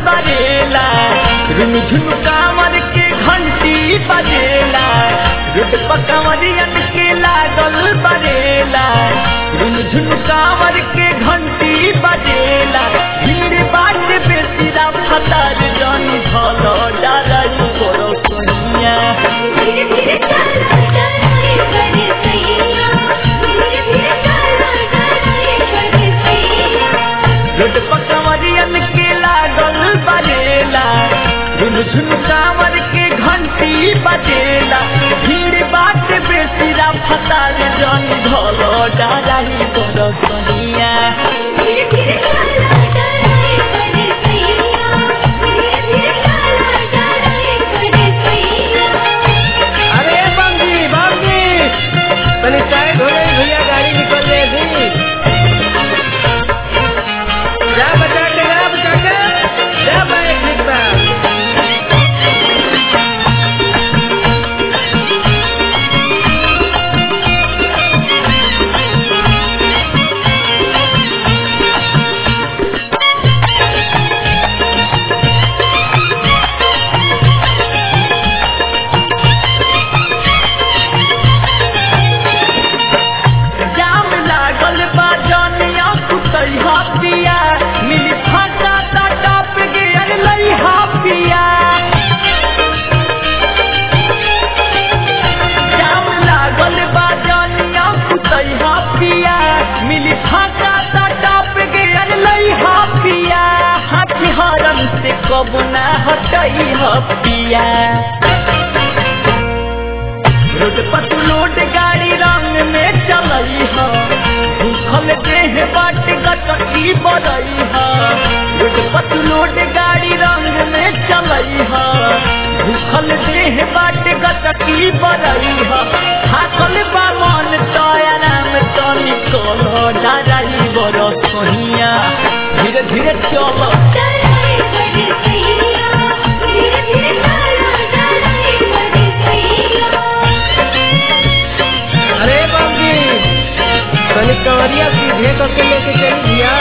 बरेला रुझुन कांवर के घंटी बजेला रुट पकवरियन के लागल बरेला रुझुन कांवर के घंटी बजेला भीड़ बाट बेसिरा फतार जन भलो डरई करो सोनिया धीरे धीरे चला डराए करे सैया धीरे धीरे चला डराए करे सैया रुट पकवरियन के लागल बजेला रुझुन कांवर के घंटी बजेला भीड़ बाट बेसिरा फतार जन भलो डरई करो सोनिया धीरे धीरे चला डराए करे सैया धीरे धीरे चला डराए करे सैया अरे बंगी बंगी तनी चाय धोले भैया गाड़ी निकल रही थी जा बचा के जा बचा के जा बाइक निकला जाम लागल बा जनिया कुतई हापिया मिली फाटा टाटा पे गेल लई हापिया जाम लागल बा जनिया कुतई हापिया मिली फाटा टाटा पे गेल लई हापिया हाथी हरम से कबो ना हटई हपिया रोड पर लोड गाड़ी रंग में चलई ह भूखल देह बाट गटकी बरई ह रोड पर लोड गाड़ी रंग में चलई ह भूखल देह बाट गटकी बरई ह थाकल बा मन तया नाम तनी कल डराई बर सोहिया धीरे धीरे चल डराए करे सैया धीरे धीरे चला डराए करे सैया अरे बंगी तनी कंवरिया सीधे करके लेके चली भैया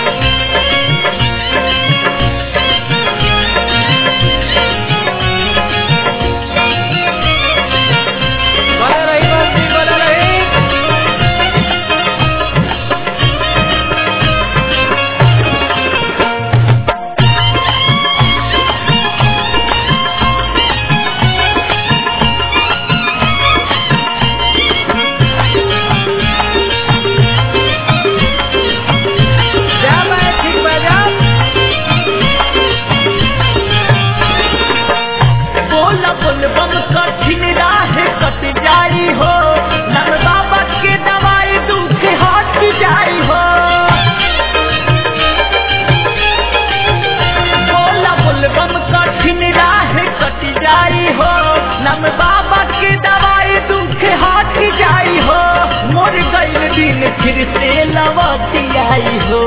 बना रही बंगी बना रही जा बाइक ठीक बजा बोल बोल बम कठिन राह कट जाई हो नर बाबा के दवाई दुख हट जाई हो बोल बोल बम कठिन राह कट जाई हो नम बाबा के दवाई दुख हट जाई हो मोर गईल दिन फिर से लौट आई हो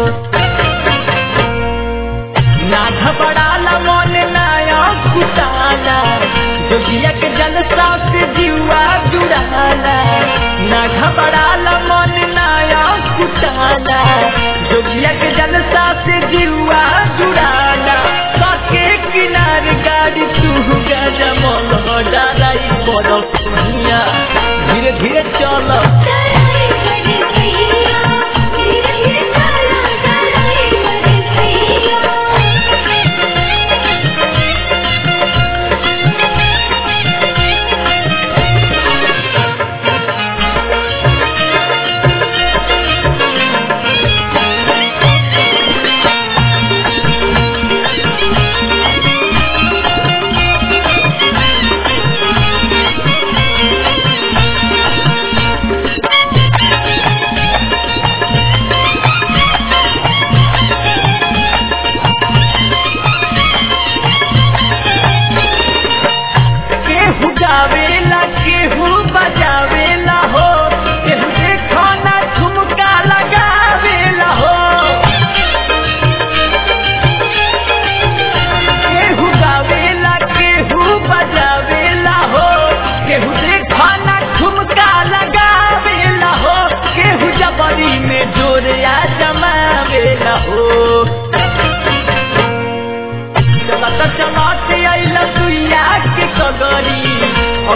ना घबराला मन नया कुटाला जोगिया के जलसा से जीवा जुड़ाला ना घबराला मन नया कुटाला जोगिया के जलसा से जीवा जुड़ाला सके किनार गाड़ी तू गजा मन डराई बड़ सुनिया धीरे धीरे चल डराए करे सैया धीरे धीरे चला डराए करे सैया केहू गावेला केहू बजावेला हो केहू देखो ना ठुमका लगावेला हो केहू गावेला केहू बजावेला हो केहू देखो ना ठुमका लगावेला हो केहू जबरी में जोरिया जमावेला हो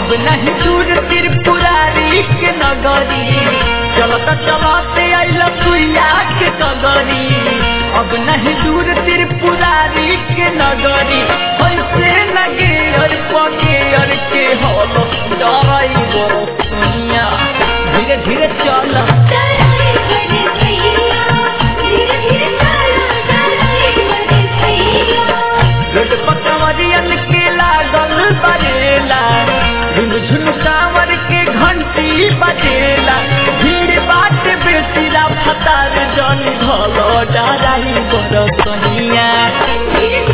अब नहीं दूर त्रिपुरारी के नगरी चलत चलते आइल सुइया के कगरी अब नहीं दूर त्रिपुरारी के नगरी ऐसे लगे और पके और के हल डराई बरो सुनिया धीरे धीरे चल डराई बड़े सैया धीरे धीरे चला डराई बड़े सैया रोड पकवरियन के लागल बजेला झुन कांवर के घंटी बजेला भीड़ बाट बेसिरा फतार जन घलो डराई बड़ सोनिया धीरे